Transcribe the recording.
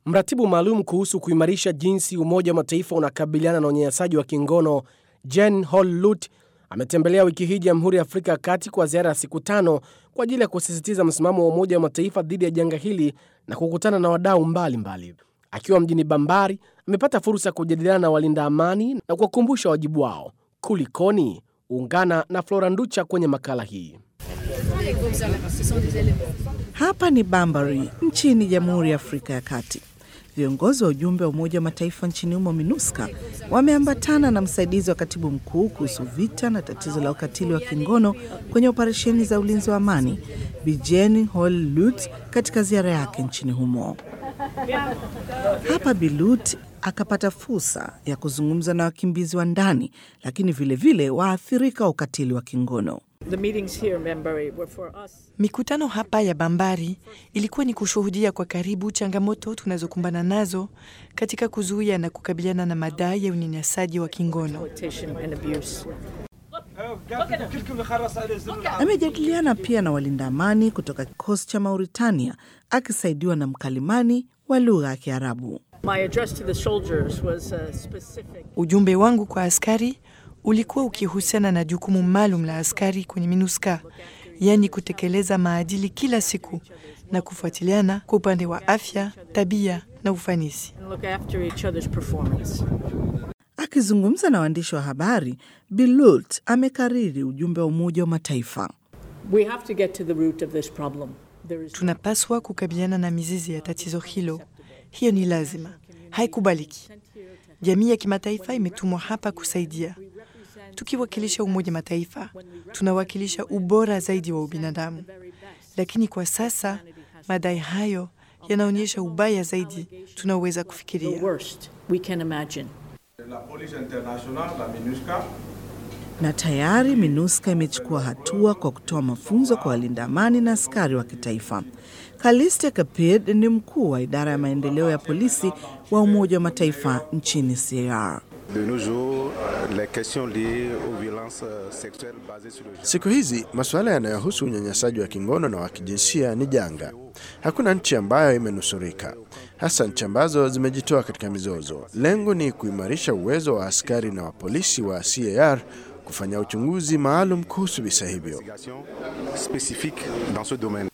Mratibu maalum kuhusu kuimarisha jinsi Umoja wa Mataifa unakabiliana na unyanyasaji wa kingono Jen Hall-Lutt ametembelea wiki hii Jamhuri ya Afrika ya Kati kwa ziara ya siku tano kwa ajili ya kusisitiza msimamo wa Umoja wa Mataifa dhidi ya janga hili na kukutana na wadau mbalimbali. Akiwa mjini Bambari, amepata fursa ya kujadiliana na walinda amani na kuwakumbusha wajibu wao. Kulikoni? Ungana na Flora Nducha kwenye makala hii. Hapa ni Bambari nchini Jamhuri ya Afrika ya Kati. Viongozi wa ujumbe wa Umoja wa Mataifa nchini humo MINUSCA wameambatana na msaidizi wa katibu mkuu kuhusu vita na tatizo la ukatili wa kingono kwenye operesheni za ulinzi wa amani Bijen Hol-Lutt katika ziara yake nchini humo. Hapa Bilut akapata fursa ya kuzungumza na wakimbizi wa ndani, lakini vilevile waathirika wa ukatili wa kingono. Mikutano hapa ya Bambari ilikuwa ni kushuhudia kwa karibu changamoto tunazokumbana nazo katika kuzuia na kukabiliana na madai ya unyanyasaji wa kingono. Amejadiliana pia na walinda amani kutoka kikosi cha Mauritania akisaidiwa na mkalimani wa lugha ya Kiarabu. Ujumbe wangu kwa askari ulikuwa ukihusiana na jukumu maalum la askari kwenye MINUSCA, yaani kutekeleza maadili kila siku na kufuatiliana kwa upande wa afya, tabia na ufanisi. Akizungumza na waandishi wa habari, Bilut amekariri ujumbe wa Umoja wa Mataifa. Tunapaswa kukabiliana na mizizi ya tatizo hilo. Hiyo ni lazima, haikubaliki. Jamii ya kimataifa imetumwa hapa kusaidia. Tukiwakilisha Umoja Mataifa, tunawakilisha ubora zaidi wa ubinadamu, lakini kwa sasa madai hayo yanaonyesha ubaya zaidi tunaoweza kufikiria. Na tayari MINUSCA imechukua hatua kwa kutoa mafunzo kwa walinda amani na askari wa kitaifa. Kaliste Kapid ni mkuu wa idara ya maendeleo ya polisi wa Umoja wa Mataifa nchini CAR. Siku hizi masuala yanayohusu unyanyasaji wa kingono na wa kijinsia ni janga. Hakuna nchi ambayo imenusurika, hasa nchi ambazo zimejitoa katika mizozo. Lengo ni kuimarisha uwezo wa askari na wa polisi wa CAR kufanya uchunguzi maalum kuhusu visa hivyo.